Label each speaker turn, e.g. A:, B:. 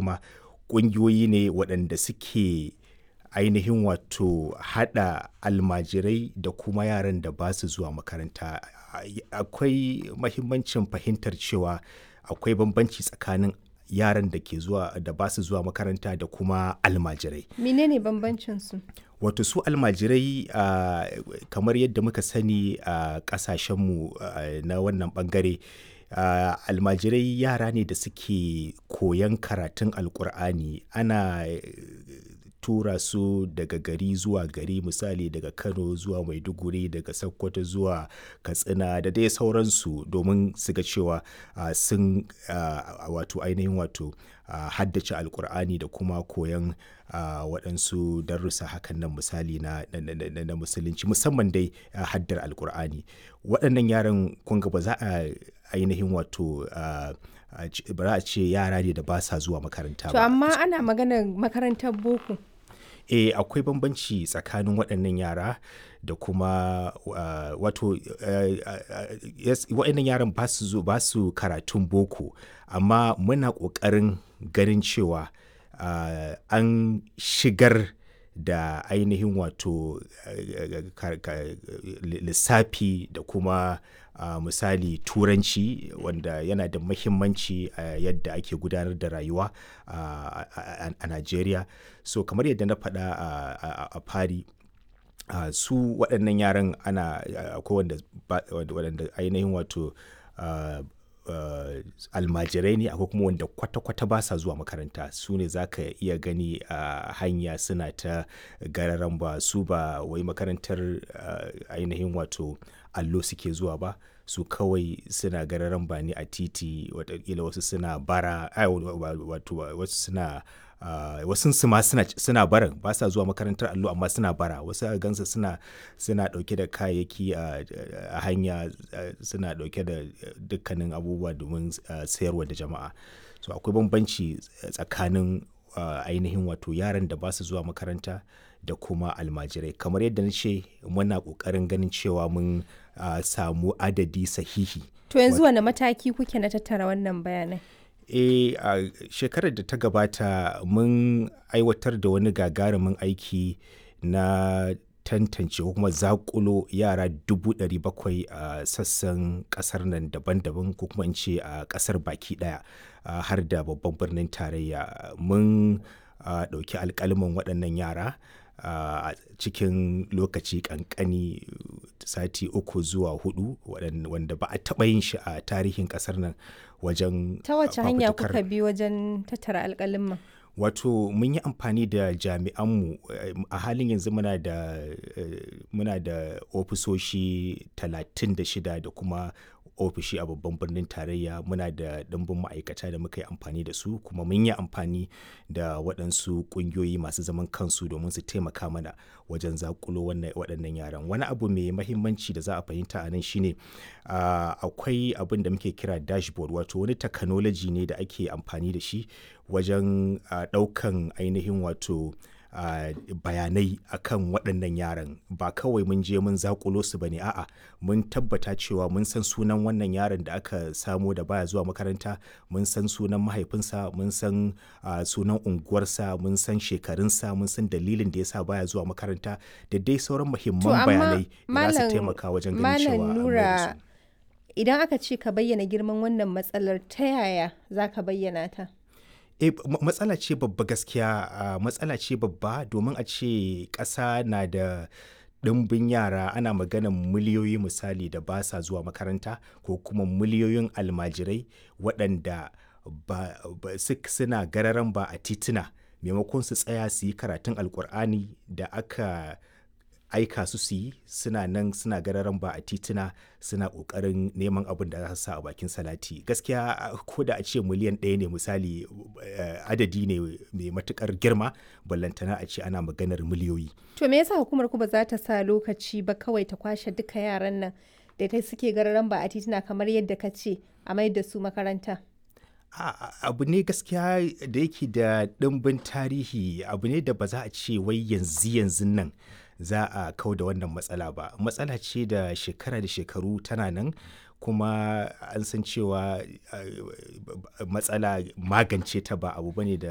A: ma ƙungiyoyi ne waɗanda suke ainihin wato haɗa almajirai da kuma yaran da ba su zuwa makaranta akwai mahimmancin fahimtar cewa akwai bambanci tsakanin yaran da ke zuwa da ba su zuwa makaranta da kuma almajirai
B: menene bambancin su
A: wato su almajirai uh, kamar yadda muka sani a uh, kasashenmu uh, na wannan bangare uh, almajirai yara ne da suke koyan karatun alkur'ani ana tura su daga gari zuwa gari misali daga kano zuwa maiduguri daga sokoto zuwa katsina da dai sauransu domin su ga cewa uh, sun uh, wato ainihin wato uh, haddace alkur'ani da kuma koyan waɗansu darussa hakan nan misali na, na, na, na musulunci musamman dai haddar alkur'ani waɗannan yaran kunga ba za a ainihin wato ba za a ce yara ne da ba sa zuwa makaranta ba.
B: To amma ana maganar makarantar boko.
A: e akwai bambanci tsakanin waɗannan yara da kuma uh, wato uh, uh, yes, waɗannan yaran ba su ba su karatun boko amma muna ƙoƙarin ganin cewa an shigar da ainihin wato lissafi da kuma uh, misali turanci wanda yana da mahimmanci a uh, yadda ake gudanar da rayuwa uh, a, a Najeriya so kamar yadda na faɗa a fari uh, su waɗannan yaran ana akwai wanda waɗanda ainihin wato uh, uh, almajirai ne akwai kuma wanda kwata-kwata ba sa zuwa makaranta su ne za ka iya gani a uh, hanya suna ta gararan ba su ba wai makarantar uh, ainihin wato allo suke zuwa ba su kawai suna gararan ba ne a titi watakila wasu suna bara wato wasu suna Uh, wasu su ma suna, suna barin ba sa zuwa makarantar allo amma suna bara wasu a gansa suna suna dauke da kayayyaki a uh, hanya uh, suna dauke da dukkanin abubuwa domin sayarwa da jama'a so akwai bambanci tsakanin ainihin wato yaran da ba su zuwa makaranta da kuma almajirai kamar yadda na ce muna kokarin ganin cewa mun samu adadi sahihi
B: to yanzu wane mataki kuke na tattara wannan bayanai
A: e a uh, shekarar da ta gabata mun aiwatar da wani gagarumin aiki na tantance ko kuma zakulo yara dubu ɗari bakwai a uh, sassan ƙasar nan daban-daban ko kuma in ce a uh, ƙasar baki ɗaya har da babban birnin tarayya mun ɗauki alƙaliman waɗannan yara a uh, cikin lokaci kankani sati uku zuwa hudu wanda ba a taɓa yin shi a tarihin ƙasar nan wajen
B: ta wace hanya kuka bi wajen tattara alƙalin
A: wato mun yi amfani da jami'anmu a halin yanzu muna da muna da ofisoshi 36 da kuma ofishi a babban birnin tarayya muna da ɗimbin ma'aikata da muka yi amfani da su kuma mun yi amfani da waɗansu ƙungiyoyi masu zaman kansu domin su taimaka mana wajen zakulo waɗannan yaran wani abu mai mahimmanci da za a fahimta a nan shine akwai abin da muke kira dashboard wato wani technology ne da ake amfani da shi wajen ɗaukan ainihin wato Uh, bayanai akan waɗannan yaran ba kawai mun je mun zakulo su bane a'a mun tabbata cewa mun san sunan wannan yaron da aka samo da baya zuwa makaranta mun san sunan mahaifinsa mun san uh, sunan unguwarsa mun san shekarunsa mun san dalilin da yasa baya zuwa makaranta da dai sauran muhimman bayanai da za su taimaka wajen ganin cewa
B: nura idan aka ce ka bayyana girman wannan matsalar ta yaya za ka bayyana ta
A: e matsala ce babba gaskiya uh, matsala ce babba domin a ce ƙasa na da ɗimbin yara ana maganan miliyoyi misali da ba sa zuwa makaranta ko kuma miliyoyin almajirai waɗanda ba, ba suna gararan ba a tituna maimakon su tsaya su yi karatun alkur'ani da aka aika su su yi suna nan suna gararan ba a tituna suna kokarin neman abin da za su sa a bakin salati gaskiya ko da a ce miliyan ɗaya ne misali adadi ne mai matukar girma ballantana a ce ana maganar miliyoyi
B: to me yasa hukumar ku ba za ta sa lokaci ba kawai ta kwashe duka yaran nan da ta suke gararan ba a tituna kamar yadda ka ce a mai da su makaranta
A: abu ne gaskiya da yake da ɗimbin tarihi abu ne da ba za a ce wai yanzu yanzu nan za a kau da wannan matsala ba matsala ce da shekara da shekaru tana nan kuma an san cewa matsala magance ta ba abu bane da